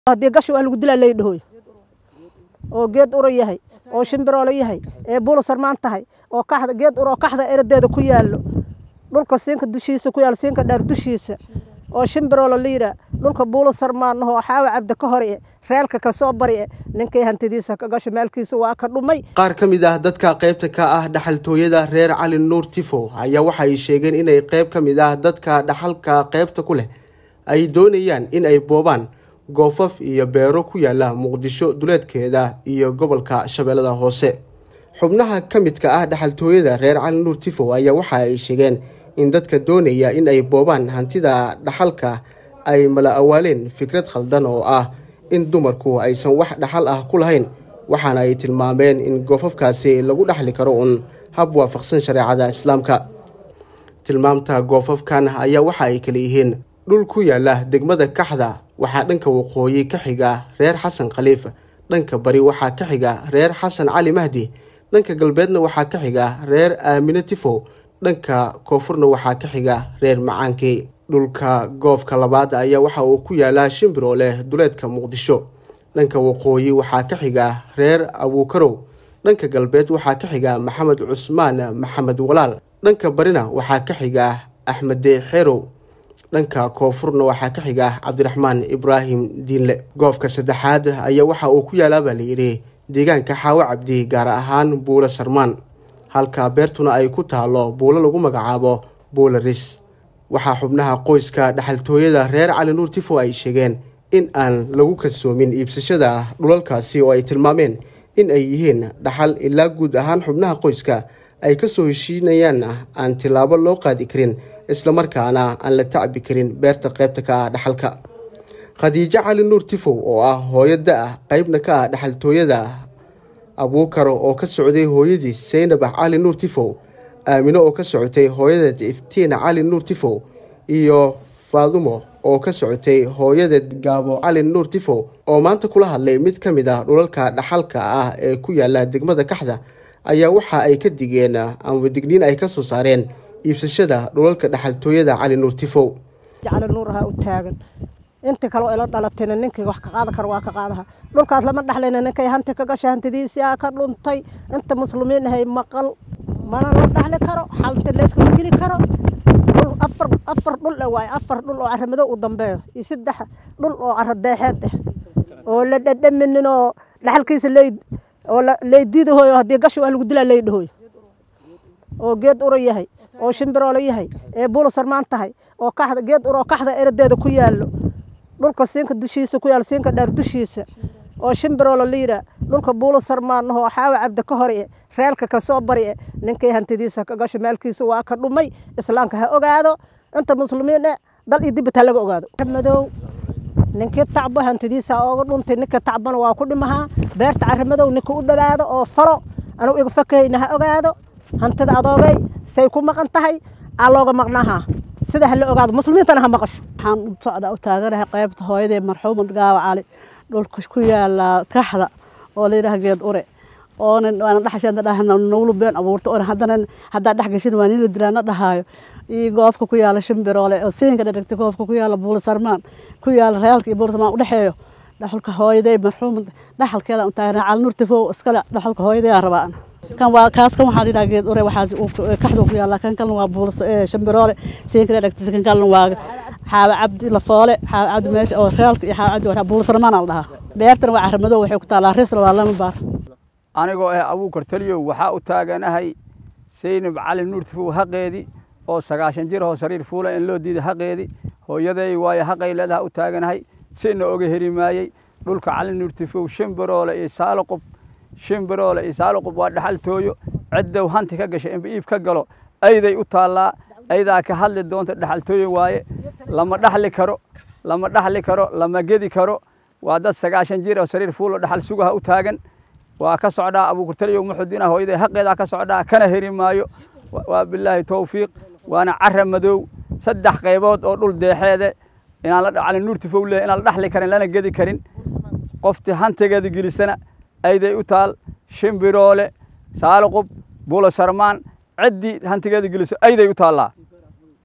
haddii gashi waa lagu dilaa laydhahoy oo geed uro yahay oo shimbiroolo yahay ee buula sarmaan tahay oo kaxda geed uroo kaxda eradeeda ku yaallo dhulka siinka dushiisa ku yaal siinka dheer dushiisa oo shimbiroolo la yidhaa dhulka buula sarmaan ahoo xaawa cabdi ka hor e reelka ka soo bari e ninkay hantidiisa ka gasho maalkiisa waa ka dhumay qaar ka mid ah dadka qaybta ka ah dhaxaltooyada reer cali nuur tifo ayaa waxa ay sheegeen inay qayb ka mid ah dadka dhaxalka qaybta ku leh ay doonayaan in ay boobaan goofaf iyo beero ku yaala muqdisho duleedkeeda iyo gobolka shabeellada hoose xubnaha ka midka ah dhaxaltooyada reer cali nuur tifo ayaa waxa ay sheegeen in dadka doonaya in ay boobaan hantida dhaxalka ay mala awaaleen fikrad khaldan oo ah in dumarku aysan wax dhaxal ah ku lahayn waxaana ay tilmaameen in goofafkaasi lagu dhaxli karo uun hab waafaqsan shareecada islaamka tilmaamta goofafkan ayaa waxa ay kala yihiin dhul ku yaala degmada kaxda waxaa dhanka waqooyi ka xiga reer xasan khaliif dhanka bari waxaa ka xiga reer xasan cali mahdi dhanka galbeedna waxaa ka xiga reer aamine tifo dhanka koonfurna waxaa ka xiga reer macaankey dhulka goofka labaad ayaa waxa uu ku yaalaa shimbiroo leh duleedka muqdisho dhanka waqooyi waxaa ka xiga reer abuukarow dhanka galbeed waxaa ka xiga maxamed cusmaan maxamed walaal dhanka barina waxaa ka xiga axmede xerow dhanka koonfurna waxaa ka xiga cabdiraxmaan ibraahim diinle goofka saddexaad ayaa waxa uu ku yaalaa baa layidhi deegaanka xaawo cabdi gaar ahaan buulo sarmaan halka beertuna ay ku taalo buulo lagu magacaabo buula ris waxaa xubnaha qoyska dhaxaltooyada reer cali nuur tifo ay sheegeen in aan lagu kalsoomin iibsashada dhulalkaasi oo ay tilmaameen in ay yihiin dhaxal ilaa guud ahaan xubnaha qoyska ay ka soo heshiinayaan aan tilaabo loo qaadi karin islamarkaana aan la tacbi karin beerta qaybta ka ah dhaxalka khadiijo cali nuur tifow oo ah hooyo da-ah qaybna ka ah dhaxaltooyada abuukaro oo ka socday hooyadii saynab cali nuur tifow aamino oo ka socotay hooyadeed iftiin cali nuur tifow iyo faadumo oo ka socotay hooyadeed gaabo cali nuur tifow oo maanta kula hadlay mid ka mid ah dhulalka dhaxalka ah ee ku yaala degmada kaxda ayaa waxa ay ka digeen ama digniin ay ka soo saareen iibsashada dhulalka dhaxaltooyada cali nuur tifow cali nuur ahaa u taagan inta kaleo ila dhalatayna ninkii wax ka qaada karo waa ka qaadaha dhulkaas lama dhaxlayna ninkay hanti ka gashay hantidiisii aa ka dhuntay inta muslimiin ahay maqal mana la dhaxli karo xalta layskama geli karo dhul afar afar dhul e waaye afar dhul oo caramadow u dambeeyo iyo saddex dhul oo caro deexeed ah oo la dhadhaminin oo dhaxalkiisa ley oo leydiidahoyo haddii gashi waa lagu dilaa laydhahoy oo geed uro yahay oo shimbiroolo yahay ee buula sarmaan tahay oo kaxda geed uroo kaxda eradeeda ku yaallo dhulka siinka dushiisa ku yaal siinka dheer dushiisa oo shimbiroolo la yidhaa dhulka buula sarmaan ahoo xaawa cabdi ka hor e reelka ka soo bari e ninkay hantidiisa ka gasho maalkiisa waa ka dhumay islaamka ha ogaado inta muslimiin e dal iyo dibit ha laga ogaado madow ninkii tacbo hantidiisa ooga dhuntay ninka tacbana waa ku dhimahaa beerta caramadow ninka u dhawaado oo falo anugu iga fakahayna ha ogaado hantida adoogay say ku maqan tahay aa looga maqnaahaa sida ha la ogaado muslimiintana ha maqasho waxaan u socdaa u taaganahay qaybta hooyadee marxuumad gaawa cali dhulka ku yaala kaxda oo layidhaha geed ure oonan waana dhaxashada dhahna naglu been abuurta oona haddana haddaa dhex gashin waa nila dilaana dhahaayo iyo goofka ku yaala shimbiroole oo siinka dhadhagtay goofka ku yaala buula sarmaan ku yaala reelka iyo buula sarmaan udhexeeyo dhaxalka hooyadee marxuumad dhaxalkeeda u taaganahay cali nuur tifow iskale dhaxalka hooyadee aan rabaa kan waa kaas kan waxaa yidhaha geed ure waxaas kaxda ku yaala kan kalena waa buula shambiroole siinka dhadhagtay kan kalena waa xaawa cabdi lafoole xaawa cabdi meesha oo reelka iyo xaawa cabdi buula sarmaan aa la dhahaa beertana waa caramadow waxay ku taalaa risla waa lama baar anigoo ah abuukar taliyow waxaa u taaganahay saynab cali nuur tifow haqeedii oo sagaashan jir oo sariir fuula in loo diiday haqeedii hooyaday waayo haqay leedaha u taaganahay sina oga heri maayey dhulka cali nuur tifow shimbiroole iyo saaloqob shimbiroole iyo saaloqob waa dhaxaltooyo ciddow hanti ka gashay inba iib ka galo ayday u taallaa aydaa ka hadli doonta dhaxaltooyo waaye lama dhaxli karo lama dhaxli karo lama gedi karo waa dad sagaashan jir oo sariir fuulo dhaxal sugaha u taagan waa ka socdaa abuukurtaliyow muxudiina hooyaday haqeedaa ka socdaa kana heri maayo waa bilaahi towfiiq waana cara madow saddex qaybood oo dhul deexeede inaan la cali nuur tifow leeyahay inaan la dhaxli karin lana gedi karin qoftii hantigeeda gelisana ayday u taal shimbiroole saaloqob buulo sarmaan ciddii hantigeeda geliso ayday u taallaa